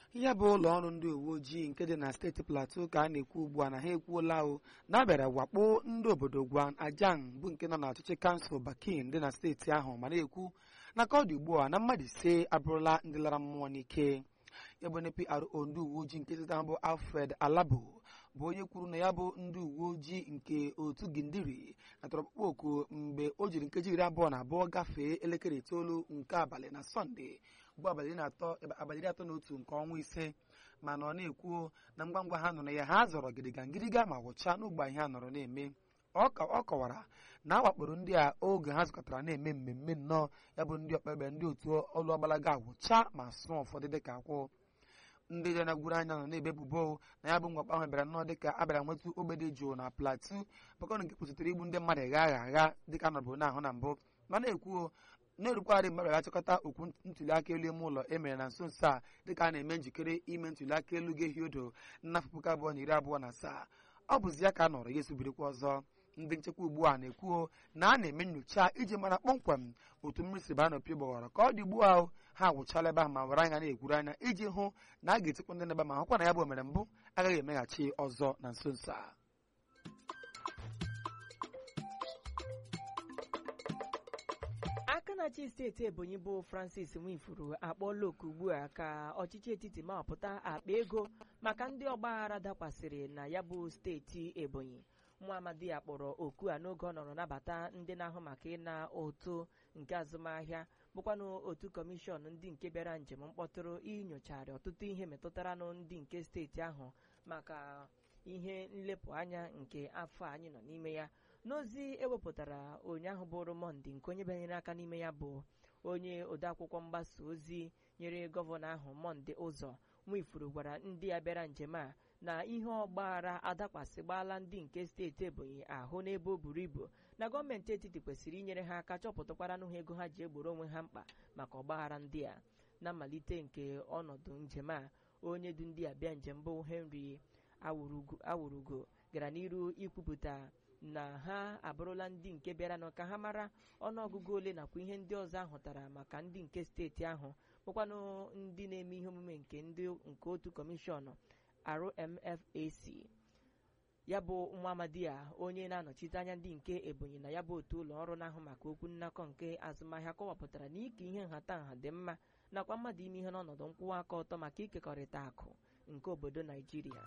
ya bụ ụlọ ọrụ ndị uwe ojii nke dị na steeti plateau ka a na-ekwu ugbu a na ha ekwuola o na abịara wakpo ndị obodo gwan ajang bụ nke nọ n'ọchịchị kansụl bakin dị na steeti ahụ ma na-ekwu na ka ọ dị ugbu a na mmadụ ise abụrụla ndị lara mmụọ n'ike ya bụ onye pro ndị uwe ojii nke steeti ahụ bụ alfred alabo bụ onye kwuru na ya bụ ndị uwe ojii nke otu gindiri natara ọkpụkpọ oku mgbe o jiri nkeji iri abụọ na abụọ gafee elekere itoolu nke abalị na sọnde bụ abalị iri na atọ abalị iri atọ na otu nke ọnwa ise mana ọ na-ekwu na ngwa ngwa ha nụrụ ya ha zọrọ gịrịga ngịrịga ma gwụchaa n'ugbo ihe a nọrọ na-eme ọ kọwara na a wakporo ndị a oge ha zụkọtara na-eme mmemme nnọọ ya bụ ndị ọkpekpe ndị otu ọlụ ọgbalaga agwụcha ma sụọ ụfọdụ dịka akwụ ndị dị na-gwuru anya nọ na-ebe ebubo na ya bụ mwakpo ahụ bịara nnọọ dịka a bịara nwetụ ogbe dị jụụ na plateau bakọrọ nke kwụsịtara igbu ndị mmadụ gha agha agha dịka nọbụ na-ahụ na mbụ mana ekwu na-erukwarị mmadụ ga-achịkọta okwu ntuli aka elu ime ụlọ emere na nso nso a dịka a na-eme njikere ime ntuli aka elu ga-ehi odo n'afọ puku abụọ na iri abụọ na asaa ọ bụzi ya ka a nọrọ ya esubirikwa ọzọ ndị nchekwa ugbu a na-ekwuo na a na-eme nyocha iji mara kpọmkwem otu mmiri si baa n'opi gbawara ka ọ dị ugbu a ha agwụchala ebe ahụ ma were anya na-ekwuru anya iji hụ na a ga-etikwa ndị na-ebe ma hụkwa na ya bụ omere mbụ agaghị emeghachi ọzọ na nso nso a aka na-achị steeti ebonyi bụ francis nwifuru akpọọla oku ugbu a ka ọchịchị etiti mapụta akpa ego maka ndị ọgbaghara dakwasịrị na ya bụ steeti ebonyi nwa amadi ya kpọrọ oku a n'oge ọ nọrọ nabata ndị na-ahụ maka ịna ụtụ nke azụmahịa bụkwanụ otu kọmishọn ndị nke bịara njem mkpọtụrụ inyochagharị ọtụtụ ihe metụtaranụ ndị nke steeti ahụ maka ihe nlepụ anya nke afọ anyị nọ n'ime ya n'ozi ewepụtara ụnyaahụ bụrụ mọnde nke onye banyere aka n'ime ya bụ onye odeakwụkwọ mgbasa ozi nyere gọvanọ ahụ mọnde ụzọ nwifuru gwara ndị ya bịara njem a na ihe ọgbaghara adakwasịgbala ndị nke steeti ebonyi ahụ n'ebe o buru ibu na gọọmenti etiti kwesịrị inyere ha aka chọpụtakwara n'ụha ego ha ji egboro onwe ha mkpa maka ọgbaghara ndị a na mmalite nke ọnọdụ njem a onye du ndị a bịa njem bụ henry awurugo gara n'iru ikwupụta na ha abụrụla ndị nke bịaranụ ka ha mara ọnụọgụgụ ole nakwa ihe ndị ọzọ ahụtara maka ndị nke steeti ahụ bụkwanụ ndị na-eme ihe omume nke ndị nke otu kọmishọn RMFAC ya bụ nwa amadi a onye na-anọchite anya ndị nke ebonyi na ya bụ otu ụlọ ọrụ na-ahụ maka okwu nnakọ nke azụmahịa kọwapụtara na ike ihe nhatanha dị mma nakwa mmadụ ime ihe n'ọnọdụ nkwụwa aka ọtọ maka ikekọrịta akụ nke obodo naijiria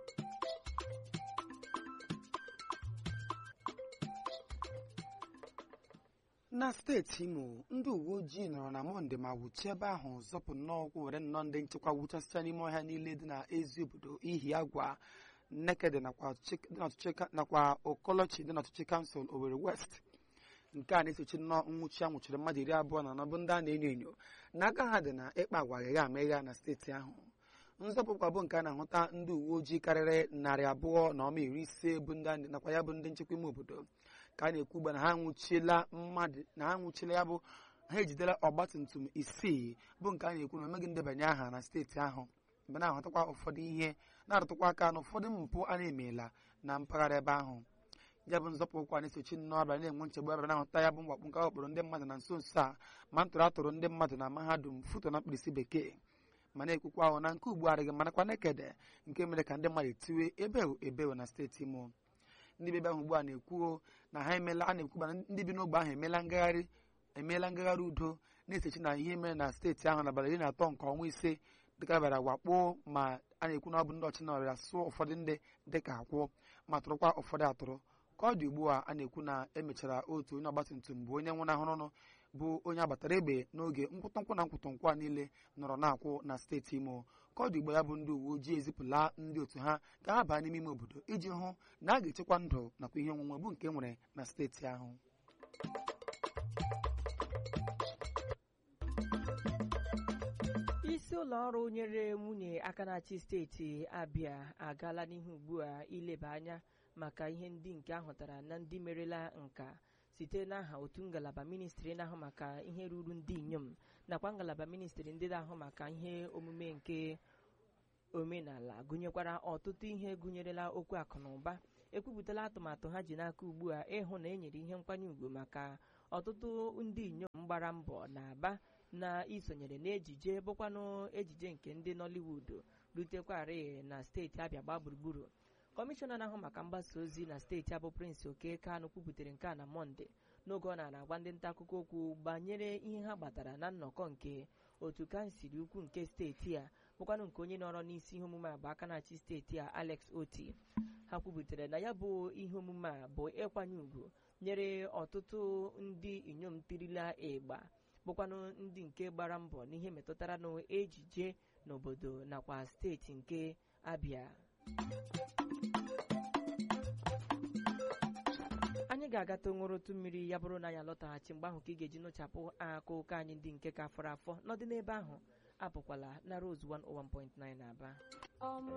na steeti imo ndị uwe ojii nọrọ na mọnde ma wuchie ebe ahụ zọpụ nnọọ ụkwụ were nnọọ ndị nchekwa wuchasịcha n'ime ọhịa niile dị na ezi obodo ihi agwa nnekede nakwa okolochi dị n'ọchịchị kansụl Owerri West nke a na-esochi nnọọ nwụchi a nwụchiri mmadụ iri abụọ na anọ bụ ndị a na-enyo enyo n'aka ha dị na ịkpa agwa aghịgha amegha na steeti ahụ nzọpụkwa bụ nke a na-ahụta ndị uwe ojii karịrị narị abụọ na ọma iri ise bụ ndị nakwa ya bụ ndị nchekwa ime obodo ka a na-ekwu ugbu na ha nwụchiela mmadụ na ha nwụchiela ya bụ ha ejidela ọgbatumtum isii bụ nke a na-ekwu na omeghị ndebanye aha na steeti ahụ mgbe na-ahụtakwa ụfọdụ ihe na-arụtụkwa aka na ụfọdụ mpụ a na-emeela na mpaghara ebe ahụ ya bụ nzọpụ ụkwa na-esochi nnọọ abịa na-enwe nchegbu abịa na-ahụta ya bụ mwakpo nke wakporo ndị mmadụ na nso nso a ma ntụrụ atụrụ ndị mmadụ na mahadum foto na mkpirisi bekee ma na-ekwukwa ahụ na nke ugbu adịghị manakwa nekede nke mere ka ndị mmadụ tiwe ebewu ebewu na steeti imo ndị bebe ahụ ugbu a na-ekwuo na ha emela a na-ekwuba ndị bi n'ogbe ahụ emeela ngagharị emeela ngagharị udo na-esochi na ihe mere na steeti ahụ n'abalị iri na atọ nke ọnwa ise dịka bịara wakpo ma a na-ekwu na ọ bụ ndị ọchị nọrịa sụọ ụfọdụ ndị dịka akwụ ma tụrụkwa ụfọdụ atụrụ ka ọ dị ugbu a a na-ekwu na emechara otu onye ọgbatumtum bụ onye nwụnahụrụnụ bụ onye agbatara egbe n'oge nkwụtụnkwụ na nkwụtụnkwụ a niile nọrọ na-akwụ na steeti imo ka ọ dị ugbu ya bụ ndị uwe ojii ezipụla ndị otu ha ka ha baa n'ime ime obodo iji hụ na a ga-echekwa ndụ nakwa ihe onwunwe bụ nke nwere na steeti ahụ isi ụlọ ọrụ nyere nwunye aka na-achị steeti abịa agaala n'ihu ugbu a ileba anya maka ihe ndị nke ahụtara na ndị merela nka site n'aha otu ngalaba ministri na-ahụ maka ihe ruru ndị inyom nakwa ngalaba ministri ndị na-ahụ maka ihe omume nke omenala gụnyekwara ọtụtụ ihe gụnyerela okwu akụ na ụba ekwupụtala atụmatụ ha ji n'aka ugbu a ịhụ na e nyere ihe nkwanye ùgwù maka ọtụtụ ndị inyom gbara mbọ na aba na isonyere n'ejije bụkwanụ ejije nke ndị nollywood rutekwarị na steeti abịa gbaa gburugburu kọmishọna na-ahụ maka mgbasa ozi na steeti abụ prince oke kanụ kwubutere nke a na mọnde n'oge ọ na agwa ndị nta akụkọ okwu banyere ihe ha gbatara na nnọkọ nke otu kansụl ukwu nke steeti a bụkwanụ nke onye nọrọ n'isi ihe omume a bụ aka na-achị steeti a alex oti ha kwubutere na ya bụ ihe omume a bụ ịkwanye ùgwù nyere ọtụtụ ndị inyom tirila ịgba bụkwanụ ndị nke gbara mbọ n'ihe metụtara n'ejije n'obodo nakwa steeti nke abịa anyị ga-agata nwụrụtụ mmiri ya bụrụ na anyị alọtaghachi mgbe ahụ ka ị ga-eji nụchapụ akụkọ anyị ndị nke ka fọrọ afọ n'ọdị n'ebe ahụ apụkwala na Rose 101.9 Aba